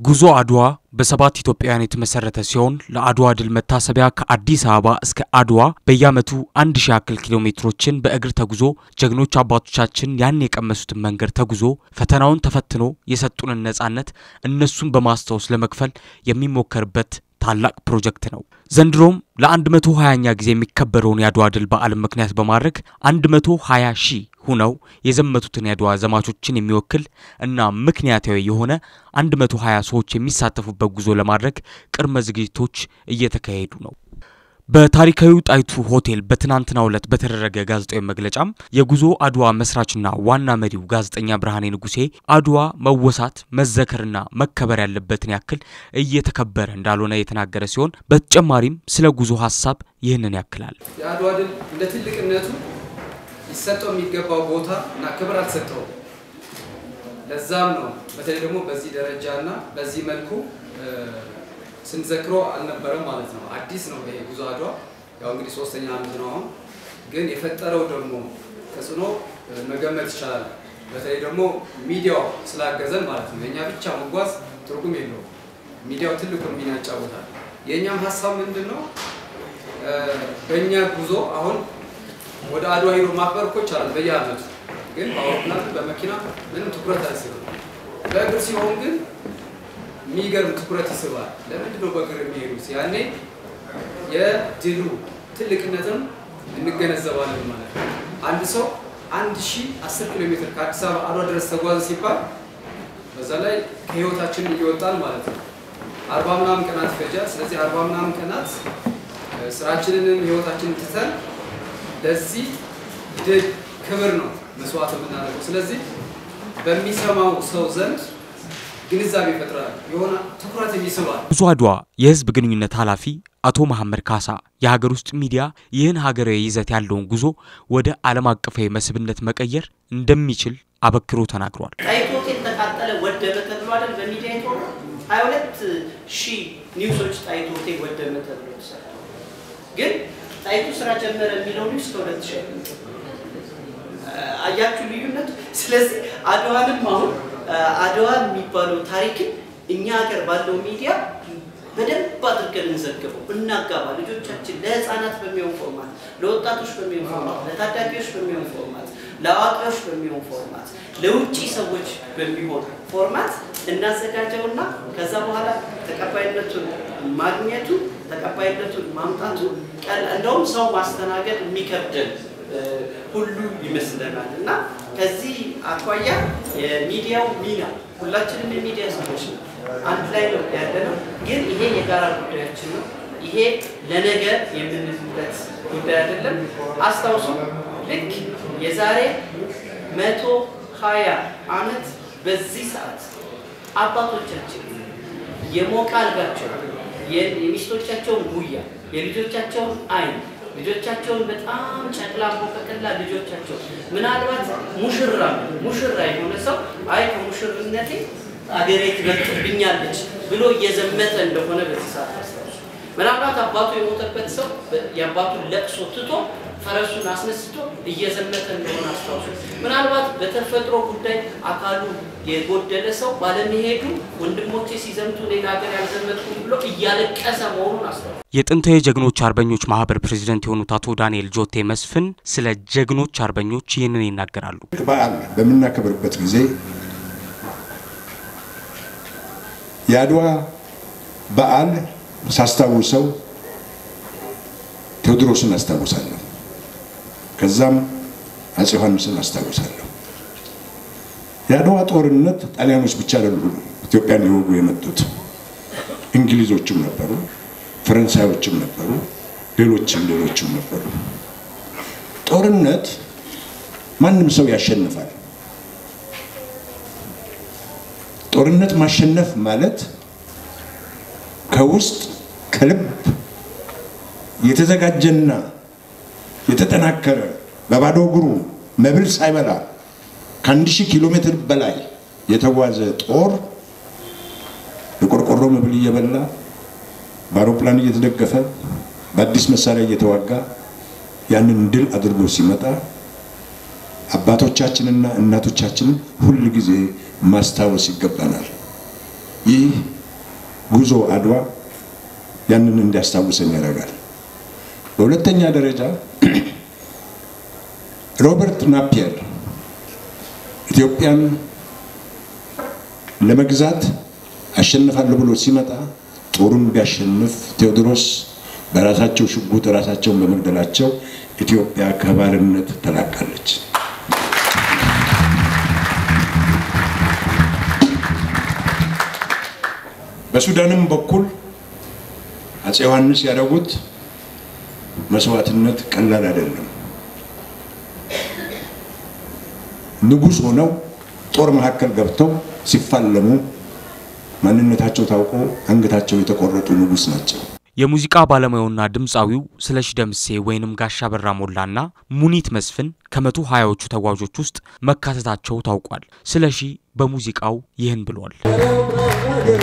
ጉዞ አድዋ በሰባት ኢትዮጵያውያን የተመሰረተ ሲሆን ለአድዋ ድል መታሰቢያ ከአዲስ አበባ እስከ አድዋ በየዓመቱ አንድ ሺህ ያክል ኪሎ ሜትሮችን በእግር ተጉዞ ጀግኖች አባቶቻችን ያን የቀመሱትን መንገድ ተጉዞ ፈተናውን ተፈትኖ የሰጡንን ነጻነት እነሱን በማስታወስ ለመክፈል የሚሞከርበት ታላቅ ፕሮጀክት ነው። ዘንድሮም ለ120ኛ ጊዜ የሚከበረውን የአድዋ ድል በዓልን ምክንያት በማድረግ 120 ሺህ ሁነው የዘመቱትን የአድዋ ዘማቾችን የሚወክል እና ምክንያታዊ የሆነ 120 ሰዎች የሚሳተፉበት ጉዞ ለማድረግ ቅድመ ዝግጅቶች እየተካሄዱ ነው። በታሪካዊው ጣይቱ ሆቴል በትናንትናው ዕለት በተደረገ ጋዜጣዊ መግለጫም የጉዞ አድዋ መስራችና ዋና መሪው ጋዜጠኛ ብርሃኔ ንጉሴ አድዋ መወሳት መዘከርና መከበር ያለበትን ያክል እየተከበረ እንዳልሆነ የተናገረ ሲሆን በተጨማሪም ስለ ጉዞ ሀሳብ ይህንን ያክላል። የአድዋ ድል እንደ ትልቅነቱ ሊሰጠው የሚገባው ቦታ እና ክብር አልሰጠውም። ለዛም ነው በተለይ ደግሞ በዚህ ደረጃ እና በዚህ መልኩ ስንዘክሮ አልነበረም ማለት ነው። አዲስ ነው ይሄ ጉዞ አድዋ ያው እንግዲህ ሶስተኛ ዓመት ነው አሁን። ግን የፈጠረው ደግሞ ተጽዕኖ መገመት ይቻላል። በተለይ ደግሞ ሚዲያው ስላገዘን ማለት ነው። የእኛ ብቻ መጓዝ ትርጉም የለውም። ሚዲያው ትልቁን ሚና ይጫወታል። የእኛም ሀሳብ ምንድን ነው? በእኛ ጉዞ አሁን ወደ አድዋ ሂዶ ማክበር እኮ ይቻላል በየዓመቱ ግን በአውሮፕላን በመኪና ምንም ትኩረት አይስብም። በእግር ሲሆን ግን የሚገርም ትኩረት ይስባል። ለምንድን ነው በእግር የሚሄዱት? ያኔ የድሉ ትልቅነትም እንገነዘባለን ማለት ነው። አንድ ሰው አንድ ሺህ አስር ኪሎ ሜትር ከአዲስ አበባ አድዋ ድረስ ተጓዘ ሲባል በዛ ላይ ከህይወታችን እየወጣን ማለት ነው። አርባ ምናምን ቀናት ይፈጃል። ስለዚህ አርባ ምናምን ቀናት ስራችንንም ህይወታችንን ትተን ለዚህ ድል ክብር ነው መስዋዕት የምናደርገው። ስለዚህ በሚሰማው ሰው ዘንድ ግንዛቤ ይፈጥራል፣ የሆነ ትኩረት ይስባል። ጉዞ አድዋ የህዝብ ግንኙነት ኃላፊ አቶ መሐመድ ካሳ የሀገር ውስጥ ሚዲያ ይህን ሀገራዊ ይዘት ያለውን ጉዞ ወደ ዓለም አቀፋዊ መስህብነት መቀየር እንደሚችል አበክሮ ተናግሯል። ጣይቱ ሆቴል ተቃጠለ ወደመ ተብሎ አይደል በሚዲያ የተወራ ሀያ ሁለት ሺህ ኒውሶች ጣይቱ ሆቴል ወደመ ተብሎ ተሰርተዋል። ግን ጣይቱ ስራ ጀመረ የሚለው ኒውስ ከሁለት ሺህ አያችሁ ልዩነቱ። ስለዚህ አድዋንም አሁን አድዋ የሚባለው ታሪክን እኛ ሀገር ባለው ሚዲያ በደንብ አድርገን እንዘግበው፣ እናጋባ። ልጆቻችን ለህፃናት በሚሆን ፎርማት፣ ለወጣቶች በሚሆን ፎርማት፣ ለታዳጊዎች በሚሆን ፎርማት፣ ለአዋቂዎች በሚሆን ፎርማት፣ ለውጭ ሰዎች በሚሆን ፎርማት እናዘጋጀውና ከዛ በኋላ ተቀባይነቱን ማግኘቱ ተቀባይነቱን ማምጣቱ እንደውም ሰው ማስተናገድ የሚከብደን ሁሉ ይመስለናል እና ከዚህ አኳያ የሚዲያው ሚና ሁላችንም የሚዲያ ሰዎች ነው፣ አንድ ላይ ነው ያለ ነው። ግን ይሄ የጋራ ጉዳያችን ነው። ይሄ ለነገ የምንልበት ጉዳይ አይደለም። አስታውሱ፣ ልክ የዛሬ መቶ ሀያ ዓመት በዚህ ሰዓት አባቶቻችን የሞቀ አልጋቸው የሚስቶቻቸውን ጉያ የልጆቻቸውን አይን ልጆቻቸውን በጣም ጨቅላ ቦቀቅላ ልጆቻቸው ምናልባት ሙሽራ ሙሽራ የሆነ ሰው አይ ከሙሽርነቴ አገሬ ትበልጥብኛለች ብሎ እየዘመተ እንደሆነ በዚህ ሰዓት አስታውሱ። ምናልባት አባቱ የሞተበት ሰው የአባቱን ለቅሶ ትቶ ፈረሱን አስነስቶ እየዘመተ እንደሆነ አስታውሱ። ምናልባት በተፈጥሮ ጉዳይ አካሉ የጎደለ ሰው ባለመሄዱ ወንድሞቼ ሲዘምቱ ሌላ ሀገር ያልዘመትኩም ብሎ እያለቀሰ መሆኑን አስታውሱ። የጥንታዊ ጀግኖች አርበኞች ማህበር ፕሬዚደንት የሆኑት አቶ ዳንኤል ጆቴ መስፍን ስለ ጀግኖች አርበኞች ይህንን ይናገራሉ። በዓል በምናከብርበት ጊዜ የአድዋ በዓል ሳስታውሰው ቴዎድሮስን አስታውሳለሁ። ከዛም አፄ ዮሐንስን አስታውሳለሁ። የአድዋ ጦርነት ጣሊያኖች ብቻ አይደሉም ኢትዮጵያን ሊወጉ የመጡት እንግሊዞችም ነበሩ፣ ፈረንሳዮችም ነበሩ፣ ሌሎችም ሌሎችም ነበሩ። ጦርነት ማንም ሰው ያሸንፋል። ጦርነት ማሸነፍ ማለት ከውስጥ ከልብ የተዘጋጀና የተጠናከረ በባዶ እግሩ መብል ሳይበላ ከአንድ ሺህ ኪሎ ሜትር በላይ የተጓዘ ጦር የቆርቆሮ መብል እየበላ በአውሮፕላን እየተደገፈ በአዲስ መሳሪያ እየተዋጋ ያንን ድል አድርጎ ሲመጣ አባቶቻችንና እናቶቻችንን ሁል ጊዜ ማስታወስ ይገባናል። ይህ ጉዞ አድዋ ያንን እንዲያስታውሰን ያደርጋል። በሁለተኛ ደረጃ ሮበርት ናፒየር ኢትዮጵያን ለመግዛት አሸንፋለሁ ብሎ ሲመጣ ጦሩን ቢያሸንፍ ቴዎድሮስ በራሳቸው ሽጉጥ ራሳቸውን በመግደላቸው ኢትዮጵያ ከባርነት ተላቃለች። በሱዳንም በኩል አፄ ዮሐንስ ያደረጉት መስዋዕትነት ቀላል አይደለም። ንጉሥ ሆነው ጦር መካከል ገብተው ሲፋለሙ ማንነታቸው ታውቆ አንገታቸው የተቆረጡ ንጉሥ ናቸው። የሙዚቃ ባለሙያውና ድምፃዊው ስለሺ ደምሴ ወይንም ጋሻ በራ ሞላና ሙኒት መስፍን ከመቶ ሀያዎቹ ተጓዦች ውስጥ መካተታቸው ታውቋል። ስለሺ በሙዚቃው ይህን ብሏል።